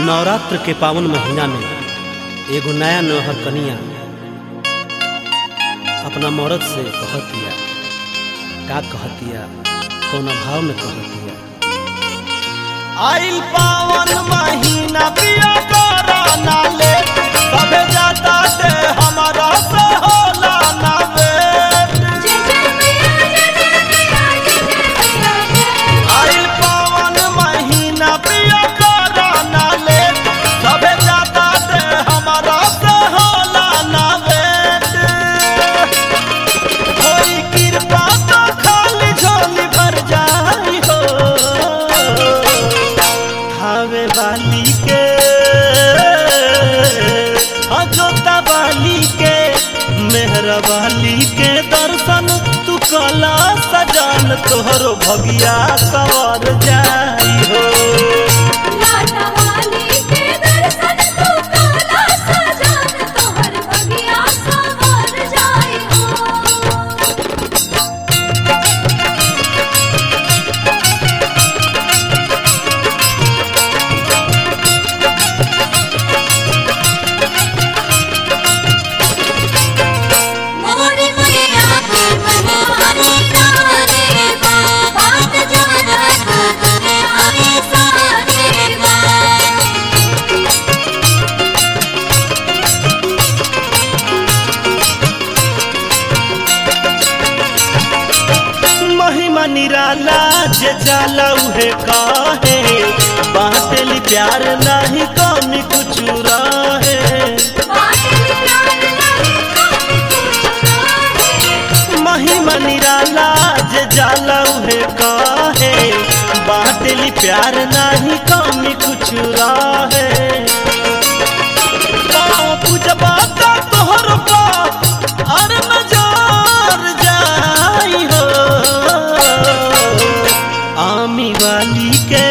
नवरात्र के पावन महीना में एगो नया नौहर कनिया अपना मर्द से कहतिया का कहतिया कौन भाव में कहतिया आइल पावन महीना पिया कोरोना ले सबे जाता ते हमारा से होला ना वेट जय जय मैया जय जय मैया जय जय मैया आइल पावन महीना पिया कोरोना ले सबे जाता ते हमारा से होला ना वेट होई कृपा तो खाली झोली भर जाई हो हावे वाली के अजोता वाली के मेहरा वाली के दर्शन तू कला सजान तोहरो भगिया सवार जाई हो लाटा वाली के दर्शन तू काला सजान तोहर भगिया सवर जाए हो मोरे मैया के मनमानी तारे बा बात जानत तने आए सारे बा महिमा निराला जे जाला उहे काहे बाटली प्यार नाही कमी कुछ रहे बातें प्यार नहीं कभी कुछ है महिमा निराला जे जाला उहे काहे बाटली प्यार नाही कमी कुछ रहे पाँव पूजबा का तोहर बा अर नजार जाई हो आमी वाली के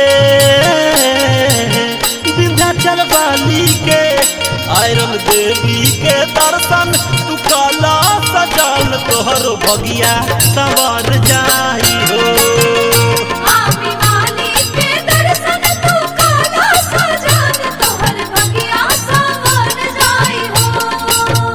विंध्याचल वाली के आयरन देवी के दर्शन तू काला सजान तोहर भगिया सवार जाई हो आमी वाली के दर्शन तू काला सजान तोहर भगिया सवर जाए हो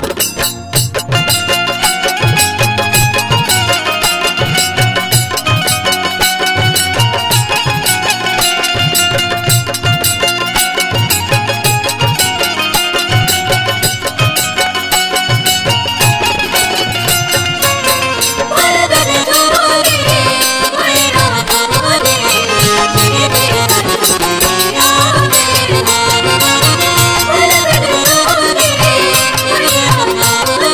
परदर जोरे मैरा तोरे जगे तेरा परदर जोरे मैरा तोरे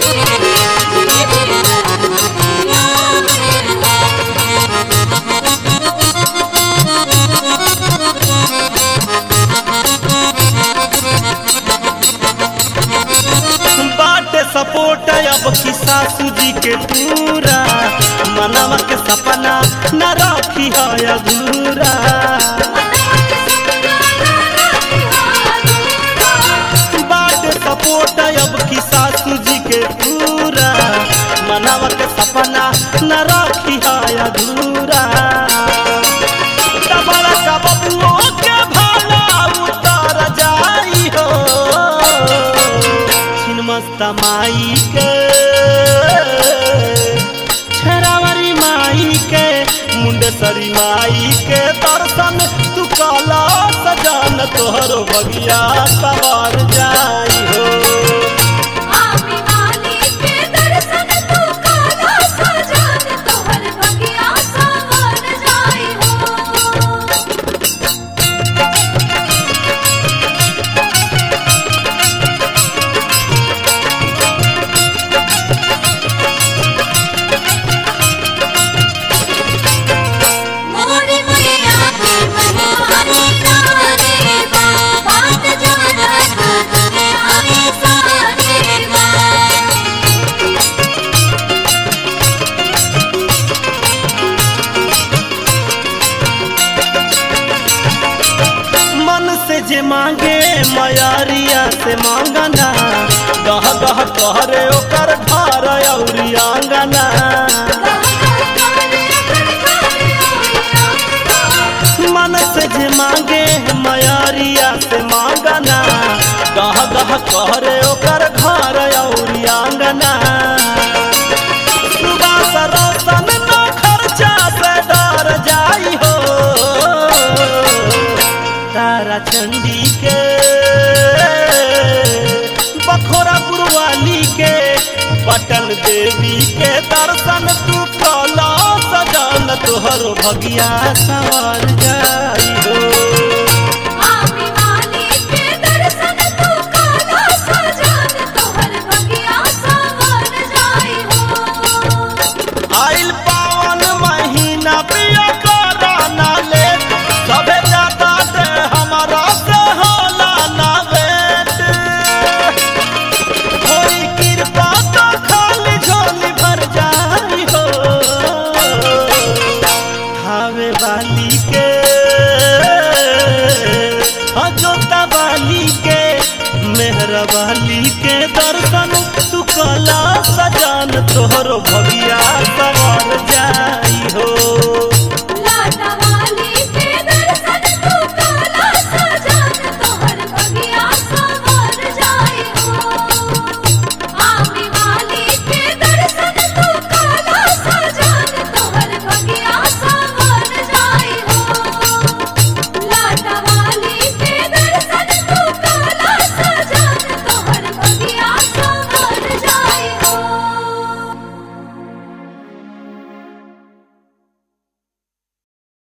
जगे बाटे सपोर्ट अब की सासू जी के पूरा मनवा के सपना न राखी है अधूरा बाटे सपोर्ट अब की सासू जी के पूरा मनवा के सपना न राखी है अधूरा डबल का बबुओ के भाला उतर जाई हो छिनमस्ता माई के छेरावरी माई के मुंडेसरी माई के दर्शन तू काला सजान तोहरो बगिया सवार जाई हो आमी वाली के दर्शन तू काला सजान तोहर भगिया सवर जाए हो मोरे मैया के मनमानी तारे बा बात जानत तने आए सारे बा मन से जे मांगे मयारिया से मांगना गह गह कहरे ओकर घर औरी आंगना मन से जे मांगे मयारिया कहरे ओकर घर और आंगना सुबह से रोशन न खर्चा से डर जाई हो तारा चंडी के बखोरा गुरुवाली के पटन देवी के दर्शन तू कला सजन तोहरो भगिया सवार जाई हो आमी वाली के दर्शन तू काला सजान तोहर भगिया सवर जाई हो आइल पावन महीना पिया कराना ले सबे जाता ते हमारा से होला ना वेट होई कृपा तो खाली झोली भर जाई हो हावे वाली के अजोता वाली के मेहरा वाली के दर्शन तू कला सजान तोहरो भगिया